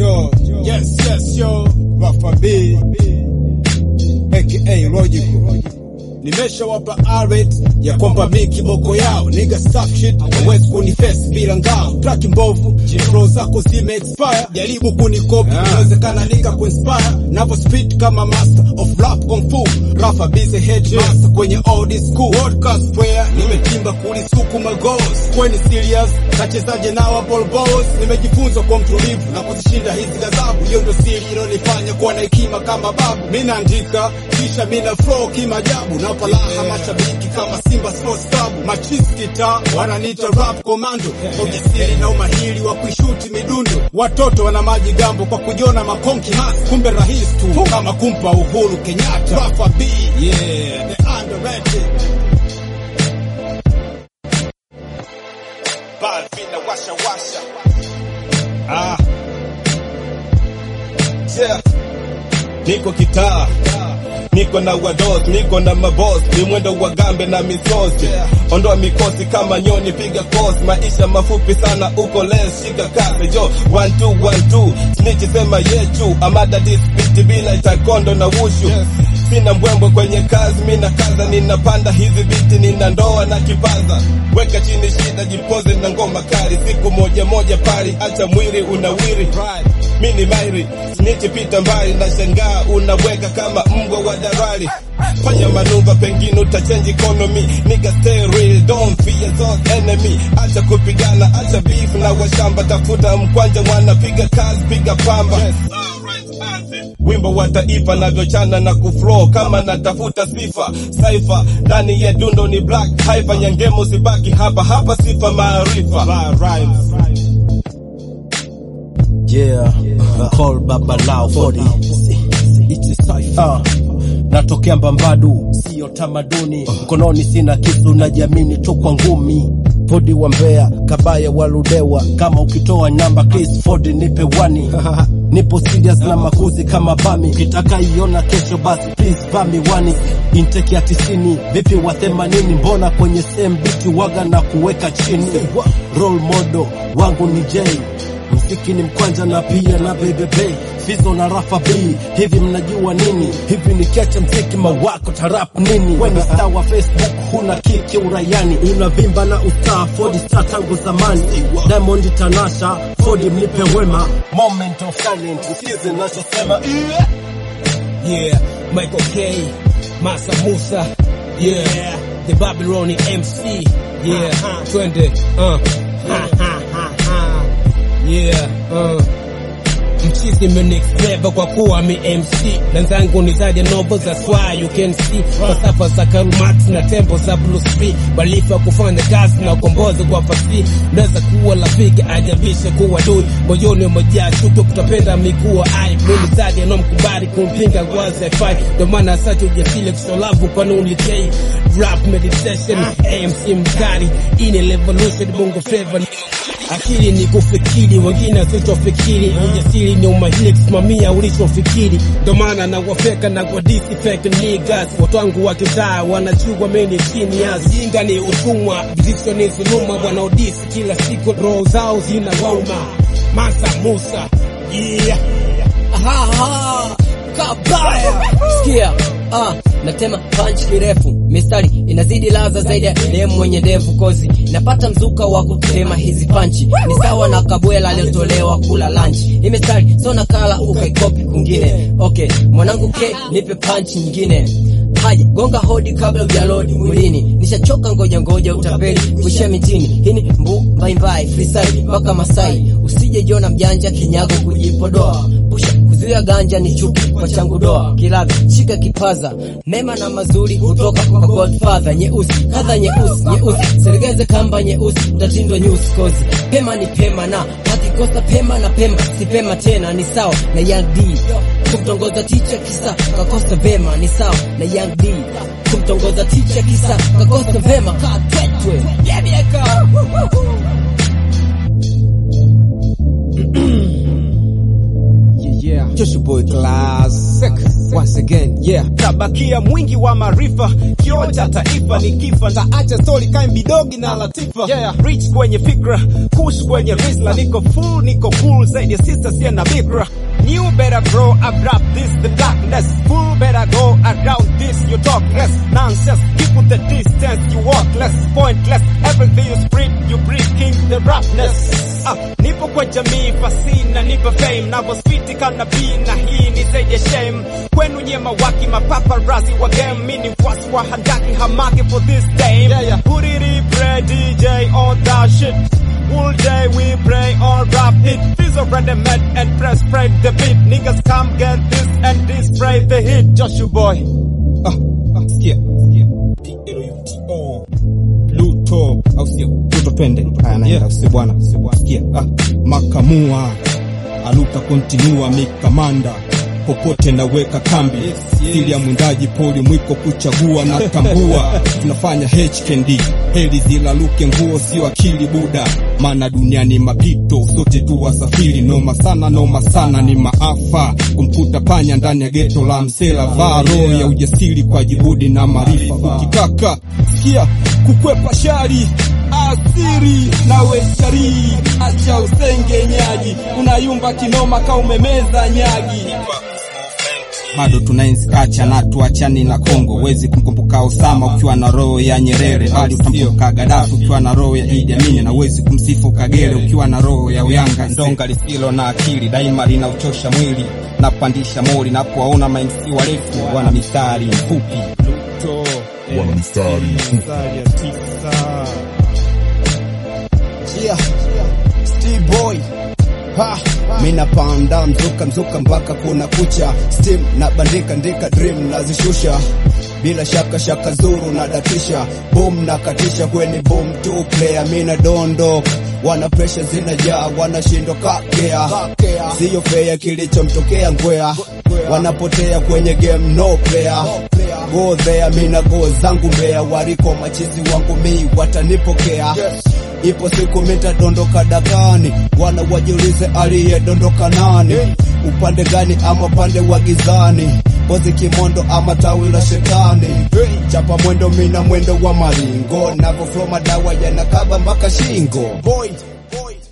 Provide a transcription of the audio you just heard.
yo, yes, yes, yo, Rafa B, aka Logical. Nimeshawapa alert ya kwamba mi kiboko yao nigga stuff shit hawezi kuniface bila ngao track mbovu flow zako zime expire jaribu kunikopi inawezekana nika kuinspire navo speed kama master of rap kung fu Rafa busy head master kwenye old school podcast where nimetimba kulisuku magos kweni serious kachezaje nao ball balls nimejifunza kwa mtulivu na kuzishinda hizi ghadhabu hiyo ndio siri ilonifanya kuwa na hekima kama babu mi naandika kisha mi na flow kimajabu nawapa raha mashabiki kama Simba Sports Club machis kita wananiita rap commando kwa ujasiri na umahiri wa kuishuti midundo watoto wana maji gambo kwa kujiona makonki mas kumbe rahisi tu kama kumpa Uhuru Kenyatta Rafa B yeah the underrated Balvin na washa washa. ah Yeah. Niko kitaa niko na wados, niko na mabos, ni mwendo wa gambe na misosi. Ondoa mikosi kama nyoni, piga kosi, maisha mafupi sana, uko les, shika kasi jo, one two one two, snitch sema yechu, amada dispiti bila taekwondo na wushu Sina mbwembwe kwenye kazi, mina kaza, ninapanda hizi biti, nina ndoa na kipaza. Weka chini shida, jipoze na ngoma kali, siku moja moja pali, acha mwili unawiri. Mini mairi, snitch pita mbali, na shangaa unaweka kama mbwa wa darali. Fanya manuva, pengine utachange economy. Nigga stay real, don't fear those enemy. Acha kupigana, acha beef na washamba, tafuta mkwanja, wanapiga kazi, piga pamba. Wimbo wa taifa navyochana na kuflow kama natafuta sifa saifa ndani ya dundo ni black haifa nyangemo sibaki hapa hapa sifa maarifa Yeah, call baba lao 40 It's a cipher. Uh, natokea Mbambadu, sio tamaduni. Mkononi sina kisu, najiamini tu kwa ngumi. Fodi wa Mbeya, kabaya waludewa. Kama ukitoa namba Chris Ford nipe wani. Nipo serious na makuzi kama bami. Ukitaka iona kesho basi please vami wani. Intake ya tisini, vipi wa themanini? Mbona kwenye same beat waga na kuweka chini? Role model wangu ni Jay mziki ni mkwanja na pia na bebebe fizo na rafa b hivi mnajua nini hivi nikiacha mziki mawako tarap nini weni star wa facebook huna kiki uraiani unavimba na ustaa fodi star tangu zamani diamond tanasha fodi mnipe wema moment of silence usikize nachosema Yeah, Michael K, Masa Musa, yeah, the Babyloni MC, yeah, twende, uh, ha, ha, ha, ha. yeah, uh. Mchizi mnix flavor kwa kuwa mi MC Wenzangu nitaje novo za swa you can see Falsafa za Karl Marx na tempo za Bruce B Balifa kufanya kazi na ukombozi kwa fasi Naweza kuwa rafiki ajabishe kuwa dui Moyoni umejaa chuki kutopenda mikuwa ai Mimi zaidi anomkubali kumpinga gwazi haifai Ndo maana sati ujasile kusolavu kwa nuli K Rap meditation AMC mkali Ini revolution bongo flavor Akili ni kufikiri, wengine wasichofikiri. Ujasiri ni umahiri kusimamia ulichofikiri. Ndo maana na wafeka na kwa disi fake niggas. Watu wangu wa kitaa wanajua mimi chini ya jinga ni utumwa, vitisho ni dhuluma. Wanaodisi kila siku roho zao zina wauma. Masa Musa, yeah. Aha, kabaya sikia ah, natema punch kirefu mistari inazidi laza zaidi ya demu mwenye ndevu kozi napata mzuka wa kutema hizi panchi ni sawa na kabwela aliyotolewa kula lunch hii mistari so nakala ukaikopi kungine okay mwanangu ke nipe punch nyingine Haya, gonga hodi kabla ujalodi mwilini. Nishachoka ngoja ngoja utapeli kuishia mitini. Hii ni mbu mbai mbai freestyle mpaka Masai. Usije jiona mjanja kinyago kujipodoa. Pusha kuzuia ganja ni chuki kwa changu doa. Kilabi shika kipaza. Mema na mazuri kutoka kwa Godfather. Nyeusi kadha nyeusi nyeusi. Serengeze kamba nyeusi utatindwa nyusi kozi. Pema ni pema na hakikosa pema na pema si pema tena ni sawa na Young D kumtongoza ticha kisa kakosa vema ni sawa na Young D kumtongoza ticha kisa kakosa vema katwetwe yebieka Yeah, yeah. Just your boy classic. once again yeah tabakia mwingi wa maarifa, kioo cha taifa. Nikifa ntaacha stori kae bidogi na Latifa. Yeah. Rich kwenye fikra, kush kwenye rizla, niko full, niko cool zaidi ya sister sia na bikra. New better grow up rap this the darkness Full better go around this you talk less Nonsense keep with the distance you walk less Pointless everything you spread you breaking the rapness ah, Nipo kwa jamii fasina nipo fame Navo spiti kana B na hii ni zaidi ya shame Kwenu nyema waki mapaparazi wa game Mini mfuasi wa handaki hamaki for this day yeah, yeah. Put it in play DJ on that shit All day we pray or rap it. Fizz already met and press spread the beat. Niggas come get this and this spray the hit. Joshua boy. Ah, ah, sikia, sikia. P-L-U-T-O. Pluto. Au sio? Pluto twende. Haya naenda usio bwana. Sikia. Ah, makamua. Aluta kontinua mikamanda popote naweka kambi siri ya mwindaji poli mwiko kuchagua na tambua tunafanya HKD heli zilaluke nguo sio akili buda maana duniani mapito sote tu wasafiri noma sana noma sana ni maafa kumkuta panya ndani ya geto la msela vaa roho ya ujasiri kwa juhudi na maarifa ukitaka sikia kukwepa shari asiri nawe sharii acha usengenyaji unayumba kinoma ka umemeza nyagi bado tunaenzi kacha na tuachani na Kongo. Wezi kumkumbuka Osama ukiwa na roho ya Nyerere, bali utamkumbuka Gaddafi ukiwa na roho ya Idi Amin, na wezi kumsifu Kagere ukiwa na roho ya Uyanga. Ndonga lisilo na akili daima linauchosha mwili na kupandisha mori, na kuwaona mainsi warefu wana mistari mfupi wana mistari Yeah, Steve Boy. Ha, mina panda mzuka mzuka mpaka kuna kucha steam na bandika ndika dream nazishusha bila shaka shaka zuru na datisha boom na katisha kweni boom two player mina dondo wana pressure zinajaa wanashindwa kakea siyo fea kilichomtokea ngwea wanapotea kwenye game no player go there mina go zangu mbea wariko machizi wangu mi watanipokea ipo siku mitadondoka dakani wana wajiulize aliyedondoka nani upande gani ama upande wa gizani kozi kimondo ama tawi la shetani chapa mwendo mina mwendo wa maringo navoflo madawa yanakaba mpaka shingo boy, boy.